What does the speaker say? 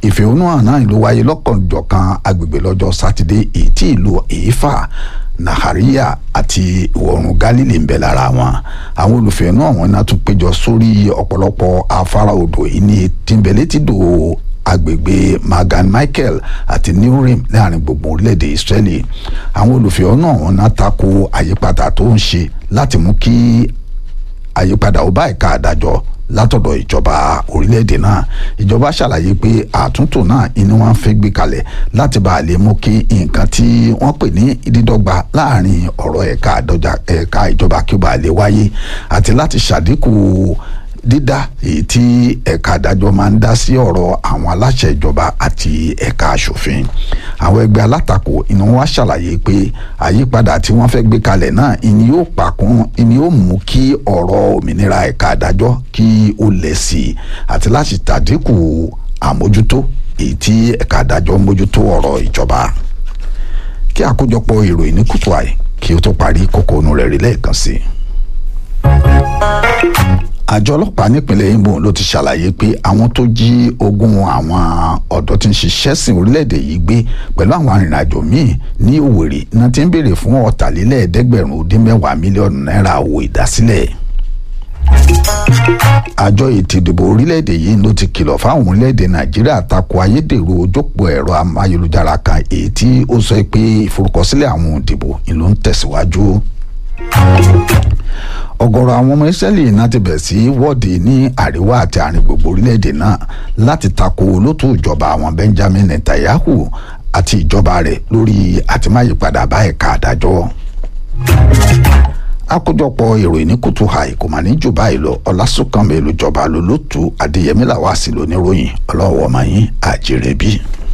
ìfẹ̀hónúhàn náà ló wáyé lọ́kànjọ̀kan agbègbè lọ́jọ́ sátidé èyí tí ìlú èéfà nàhàríyà àti ìwọ̀rùn gálílì ń bẹ lára wọn àwọn olùfẹ̀hónú àwọn náà tún péjọ sórí ọ̀pọ̀lọpọ̀ afárá odò yìí ní tìǹbẹ̀lẹ́tìdò agbègbè magan michael àti newrim láàrin gbogbo orílẹ̀-èdè israeli àwọn olùfẹ̀hónú àwọn náà tako àyípadà tó ń ṣe láti mú kí àyípadà ó bá ẹ̀ka àdájọ́ látọ̀dọ̀ ìjọba orílẹ̀-èdè náà ìjọba ṣàlàyé pé àtúntò náà inú wọn fẹ́ gbé kalẹ̀ láti bá a lè mú kí nǹkan tí wọ́n pè ní dídọ́gba láàrin ọ̀rọ̀ ẹ̀ka àdọ́jà ẹ̀ka ìjọba kí ó bá lè wáyé àti láti ṣàdínkù dídá èyí tí ẹ̀ka àdájọ́ máa ń dá sí ọ̀rọ̀ àwọn aláṣẹ ìjọba àti ẹ̀ka aṣòfin àwọn ẹgbẹ́ alátakò inú wa ṣàlàyé pé àyípadà tí wọ́n fẹ́ gbé kalẹ̀ náà ìní yóò pàkún ìní yóò mú kí ọ̀rọ̀ òmìnira ẹ̀ka àdájọ́ kí ó lẹ̀ sí i àti láti tàdínkù àmójútó èyí tí ẹ̀ka àdájọ́ mójútó ọ̀rọ̀ ìjọba kí àkójọpọ̀ ìròyìn ní kùtù àì kí ó tó parí kókó inú rẹ̀ rí lẹ́ẹ̀kan sí i àjọ ọlọ́pàá nípínlẹ̀ Imo ló ti ṣàlàyé pé àwọn tó jí ogún àwọn ọ̀dọ́ tí ń ṣiṣẹ́ sìn orílẹ̀-èdè yìí gbé pẹ̀lú àwọn arìnrìnàjò míì ní Òwèrè náà ti ń béèrè fún ọ̀tàlélẹ́ẹ̀ẹ́dẹ́gbẹ̀rún ó dín mẹ́wàá mílíọ̀nù náírà owó ìdásílẹ̀ àjọ ètò ìdìbò orílẹ̀-èdè yìí ló ti kìlọ̀ fáwọn orílẹ̀-èdè Nàìjíríà tako ayédèrú ojópò ẹ̀rọ amáyélujára kan èyí tí ó sọ pé ìforúkọsílẹ̀ àwọn òdìbò ìlú ń tẹ̀síwájú ọ̀gọ̀rọ̀ àwọn ọmọ Ísírẹ́lì náà ti bẹ̀ sí wọ́ọ̀dì ní àríwá àti àárín gbogbo orílẹ̀-èdè náà láti tako olótú ìjọba àwọn Benjamin Netanyahu àti ìjọba rẹ̀ lórí àtìmáyípadà bá ẹ̀ka àdájọ́ àkójọpọ̀ ìròyìn ní kùtù àì kò mà ní jù báyìí lọ ọlásùnkànmí lójọba lólótú adéyẹmí làwọn àsìlò níròyìn ọlọ́wọ́ ọmọ yín àjèrè bíi.